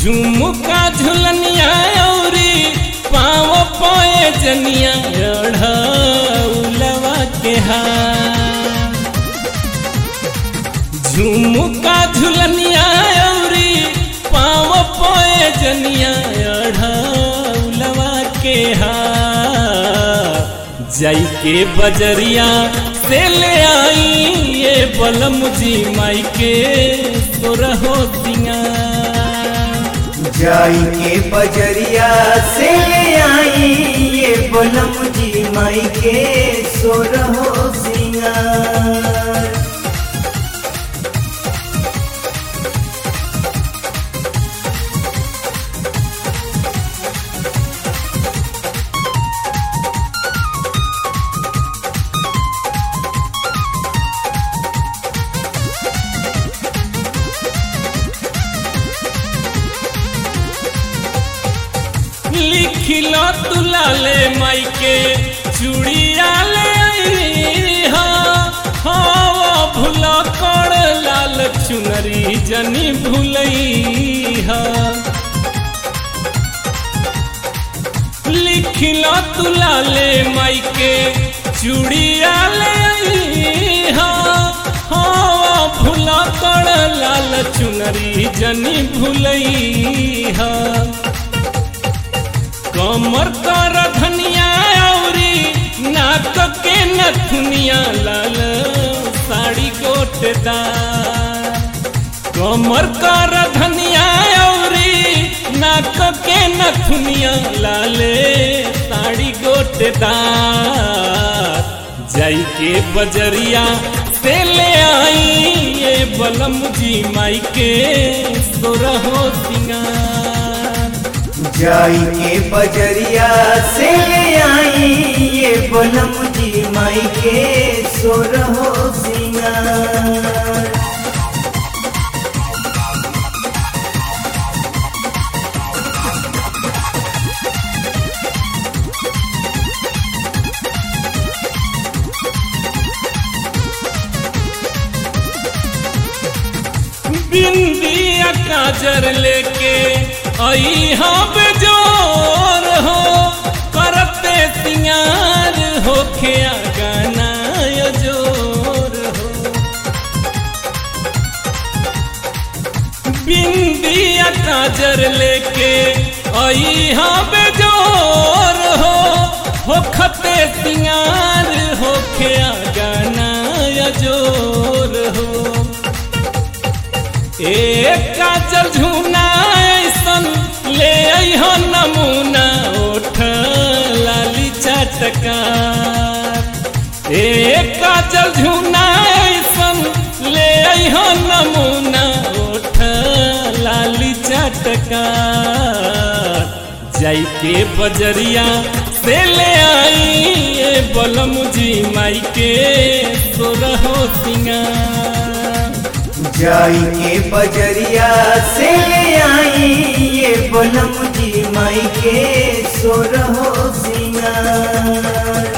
झुमुका झुलनिया औरी पाँव पोए जनिया उलवा के हार झुमुका झुलनिया औरी पाँव पोए जनिया उलवा के हार जाई के बजरिया से ले आई ये बलम जी माई के सोरहो सिंगार जाई के बजरिया से ले आई ये बलम जी माई के सोरहो सिंगार लिखिलो तुलाले माई के चूड़िया ले आई हा हाँ भूला कर लाल चुनरी जनी भूलई हा लिखिलो तुलाले माई के चूड़िया ले आई हा हाँ भूला कर लाल चुनरी जनी भूलई हा कमर कर धनिया औरी नाक के नथुनिया लाल साड़ी गोटदार कमर कर धनिया औरी नाक के नथुनिया लाले साड़ी गोटदार जाई के बजरिया से ले आई ये बलम जी माई के सोरहो सिंगार जाई के बजरिया से ले आई ये बलम जी माई के सोरहो सिंगार बिंदिया काजर लेके आई हाँ बेजोर हो करते सिंगार हो खिया गाना जोर हो बिंदिया काजर लेके आई हाँ बेजोर हो हो खते सिंगार हो खिया गाना जोर हो एक काजल झूना ऐसन ले हो नमूना ओठ लाली चटकार एक काजल झूना ऐसन ले हो नमूना ओठ लाली चटकार जाई के बजरिया से ले आई ये बलम जी माई के सोरहो सिंगार जाई के बजरिया से ले आई ये बलम जी माई के सोरहो सिंगार